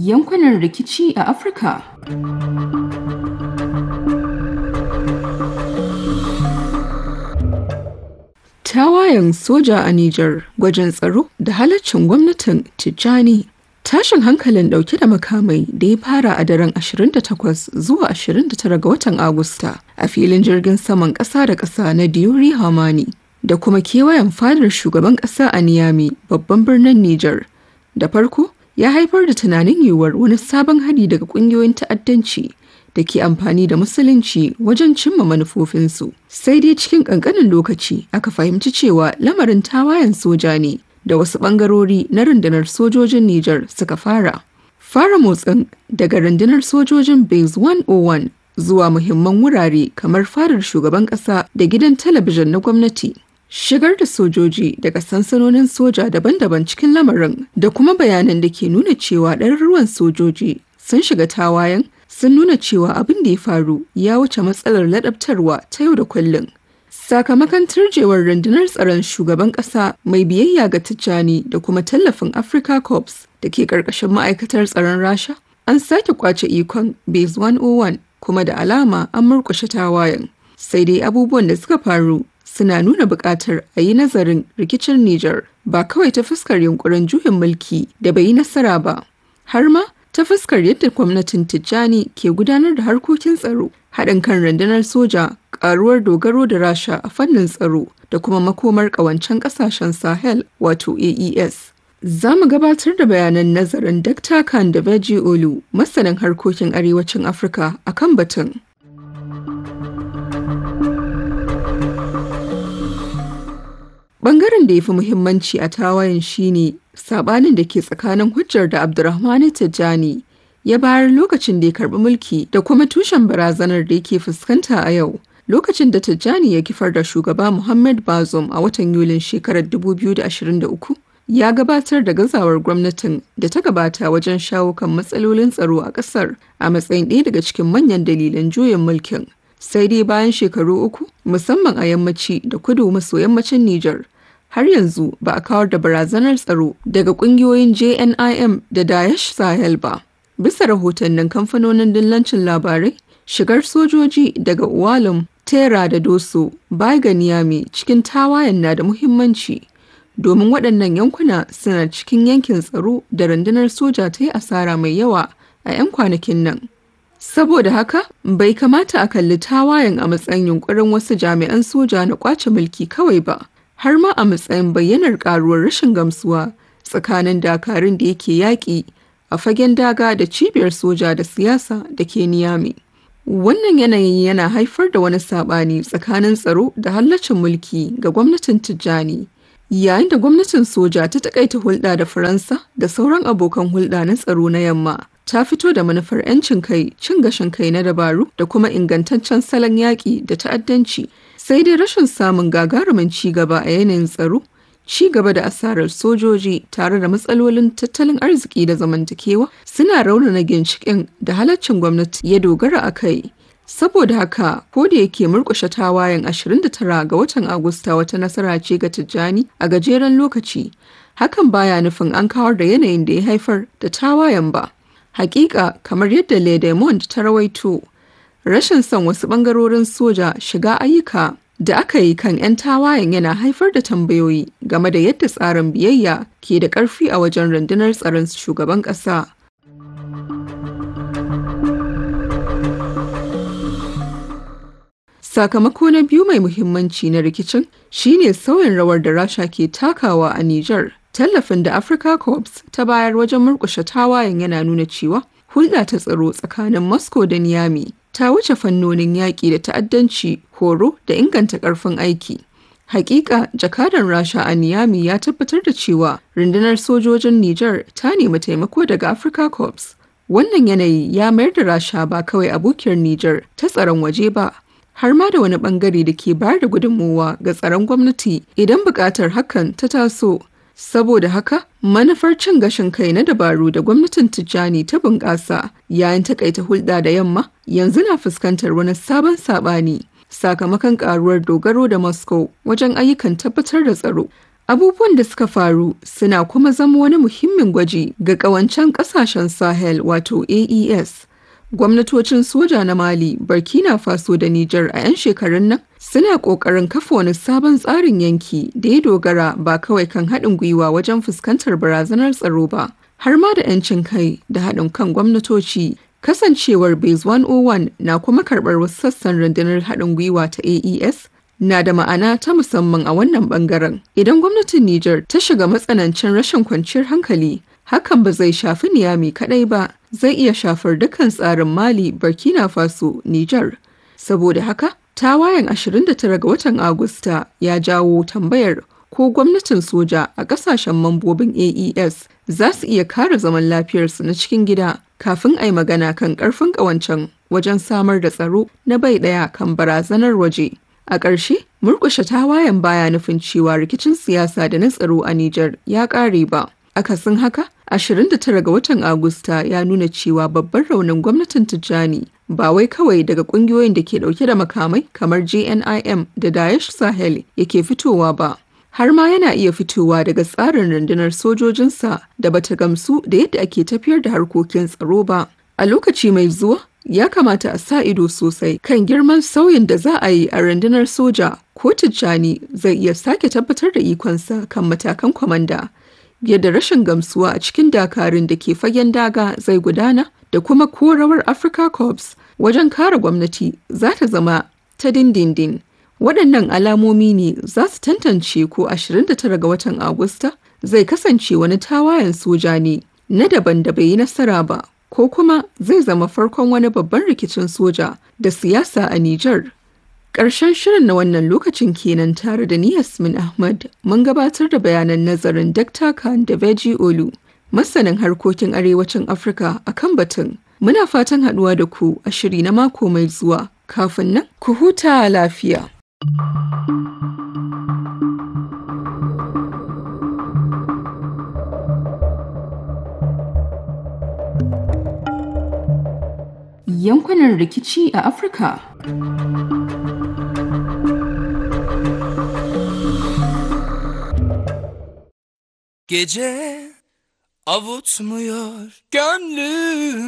yankunan rikici a Afirka. Tawayen soja a Nijar gwajin tsaro da halaccin gwamnatin Tijjani. Tashin hankalin dauke da makamai da ya fara a daren 28 zuwa 29 ga watan Agusta a filin jirgin saman ƙasa da ƙasa na Diori Hamani da kuma kewayen fadar shugaban ƙasa a Niyami babban birnin Nijar. Da farko ya haifar da tunanin yiwuwar wani sabon hari daga ƙungiyoyin ta'addanci da ke amfani da musulunci wajen cimma manufofinsu. Sai dai cikin ƙanƙanin lokaci aka fahimci cewa lamarin tawayen soja ne da wasu ɓangarori na rundunar sojojin Nijar suka fara. Fara motsin daga rundunar sojojin Base 101 zuwa muhimman wurare kamar fadar shugaban ƙasa da gidan talabijin na gwamnati. Shigar da sojoji daga sansanonin soja daban-daban cikin lamarin da kuma bayanan da ke nuna cewa ɗaruruwan sojoji sun shiga tawayen sun nuna cewa abin da ya faru ya wuce matsalar ladabtarwa ta yau da kullum. Sakamakon turjewar rundunar tsaron shugaban ƙasa mai biyayya ga Tijjani da kuma tallafin Africa Corps da ke ƙarƙashin ma'aikatar tsaron Rasha, an sake kwace ikon Base 101 kuma da alama an murƙushe tawayen. Sai dai abubuwan da suka faru suna nuna buƙatar a yi nazarin rikicin Nijar ba kawai ta fuskar yunkurin juyin mulki da bai yi nasara ba, har ma ta fuskar yadda gwamnatin Tijjani ke gudanar da harkokin tsaro, haɗin kan rundunar soja, ƙaruwar dogaro da Rasha a fannin tsaro da kuma makomar ƙawancen ƙasashen Sahel wato AES. Za mu gabatar da bayanan nazarin Dr. Khan da Beji Olu, masanin harkokin arewacin Afirka a kan batun. Bangaren da ya fi muhimmanci a tawayen shine sabanin da ke tsakanin hujjar da Abdurrahmanu Tijjani ya bayar lokacin da ya karbi mulki da kuma tushen barazanar da yake fuskanta a yau. Lokacin da Tijjani ya kifar da shugaba Muhammad Bazoum a watan Yulin shekarar 2023 ya gabatar da gazawar gwamnatin da ta gabata wajen shawo kan matsalolin tsaro a ƙasar a matsayin ɗaya daga cikin manyan dalilan juyin mulkin. Sai dai bayan shekaru uku musamman a yammaci da kudu maso yammacin Nijar har yanzu ba a kawar da barazanar tsaro daga kungiyoyin JNIM da Daesh Sahel ba. Bisa rahotannin kamfanonin dillancin labarai, shigar sojoji daga Uwalum, Tera da Doso, Baiga Niyami cikin tawayen na da muhimmanci. Domin waɗannan yankuna suna cikin yankin tsaro da rundunar soja ta yi asara mai yawa a 'yan kwanakin nan. Saboda haka, bai kamata a kalli tawayen a matsayin yunkurin wasu jami'an soja na ƙwace mulki kawai ba. har ma a matsayin bayyanar karuwar rashin gamsuwa tsakanin dakarun da yake yaƙi a fagen daga da cibiyar soja da siyasa da ke niyami. Wannan yanayin yana haifar da wani saɓani tsakanin tsaro da hallacin mulki ga gwamnatin Tijjani. Yayin da gwamnatin soja ta takaita hulɗa da Faransa da sauran abokan hulɗa na tsaro na yamma, ta fito da manufar 'yancin kai, cin gashin kai na dabaru da kuma ingantaccen salon yaƙi da ta'addanci sai dai rashin samun gagarumin ci gaba a yanayin tsaro ci gaba da asarar sojoji tare da matsalolin tattalin arziki da zamantakewa suna raunana ginshiƙin da halaccin gwamnati ya dogara a kai saboda haka ko da yake murƙushe tawayen 29 ga watan agusta wata nasara ce ga tijjani a gajeren lokaci hakan baya nufin an kawar da yanayin da ya haifar da tawayen ba hakika kamar yadda le ta rawaito rashin son wasu bangarorin soja shiga ayyuka da aka yi kan 'yan tawayen yana haifar da tambayoyi game da yadda tsarin biyayya ke da ƙarfi a wajen rundunar tsaron shugaban ƙasa. Sakamako na biyu mai muhimmanci na rikicin shine sauyin rawar da Rasha ke takawa a Nijar. Tallafin da Africa Corps ta bayar wajen murƙushe tawayen yana nuna cewa hulɗa ta tsaro tsakanin Moscow da Niamey ta wuce fannonin yaƙi da ta'addanci, horo da inganta ƙarfin aiki. Hakika jakadan Rasha a Niamey ya tabbatar da cewa rundunar sojojin Nijar ta nemi taimako daga Africa Corps. Wannan yanayi ya mayar da Rasha ba kawai abokiyar Nijar ta tsaron waje ba, har ma da wani bangare da ke bayar da gudunmowa ga tsaron gwamnati idan buƙatar hakan ta taso. Saboda haka, manufar cin gashin kai na dabaru da gwamnatin Tijjani ta bunƙasa yayin takaita hulɗa da yamma yanzu na fuskantar wani sabon saɓani sakamakon ƙaruwar dogaro da Moscow wajen ayyukan tabbatar da tsaro. Abubuwan da suka faru suna kuma zama wani muhimmin gwaji ga ƙawancen ƙasashen Sahel wato AES. Gwamnatocin soja na Mali, Burkina Faso da Nijar a 'yan shekarun nan suna ƙoƙarin kafa wani sabon tsarin yanki da ya dogara ba kawai kan haɗin gwiwa wajen fuskantar barazanar tsaro ba, har ma da 'yancin kai da haɗin kan gwamnatoci. Kasancewar Base 101 na kuma karɓar wasu sassan rundunar haɗin gwiwa ta AES na da ma'ana ta musamman a wannan bangaren. Idan gwamnatin Nijar ta shiga matsanancin rashin kwanciyar hankali, hakan ba zai shafi Niyami kaɗai ba, zai iya shafar dukkan tsarin Mali, Burkina Faso, Nijar. Saboda haka, tawayen 29 ga watan Agusta ya jawo tambayar ko gwamnatin soja a ƙasashen mambobin AES za su iya kare zaman lafiyarsu na cikin gida kafin a yi magana kan ƙarfin ƙawancen wajen samar da tsaro na bai ɗaya kan barazanar waje. A ƙarshe, murƙushe tawayen baya nufin cewa rikicin siyasa da na tsaro a Nijar ya ƙare ba. Akasin haka, 29 ga watan Agusta ya nuna cewa babban raunin gwamnatin Tijjani ba wai kawai daga ƙungiyoyin da ke ɗauke da makamai kamar JNIM da Daesh Sahel yake fitowa ba. Har ma yana iya fitowa daga tsarin rundunar sojojinsa da bata gamsu da yadda ake tafiyar da harkokin tsaro ba. A lokaci mai zuwa, ya kamata a sa ido sosai kan girman sauyin da za a yi a rundunar soja ko tijjani zai iya sake tabbatar da ikonsa kan matakan kwamanda yadda rashin gamsuwa a cikin dakarun da ke fagen daga zai gudana da kuma ko rawar africa corps wajen kare gwamnati za ta zama ta dindindin waɗannan alamomi ne za su tantance ko 29 ga watan agusta zai kasance wani tawayen soja ne na daban da bai yi nasara ba ko kuma zai zama farkon wani babban rikicin soja da siyasa a Nijar. Ƙarshen shirin na wannan lokacin kenan tare da ni Yasmin Ahmad mun gabatar da bayanan nazarin Dr. Khan da Veji Olu, masanin harkokin arewacin Afirka a kan batun. Muna fatan haɗuwa da ku a shiri na mako mai zuwa. Kafin nan, ku huta lafiya. yankunan rikici a Afirka. Gece avutmuyor gönlüm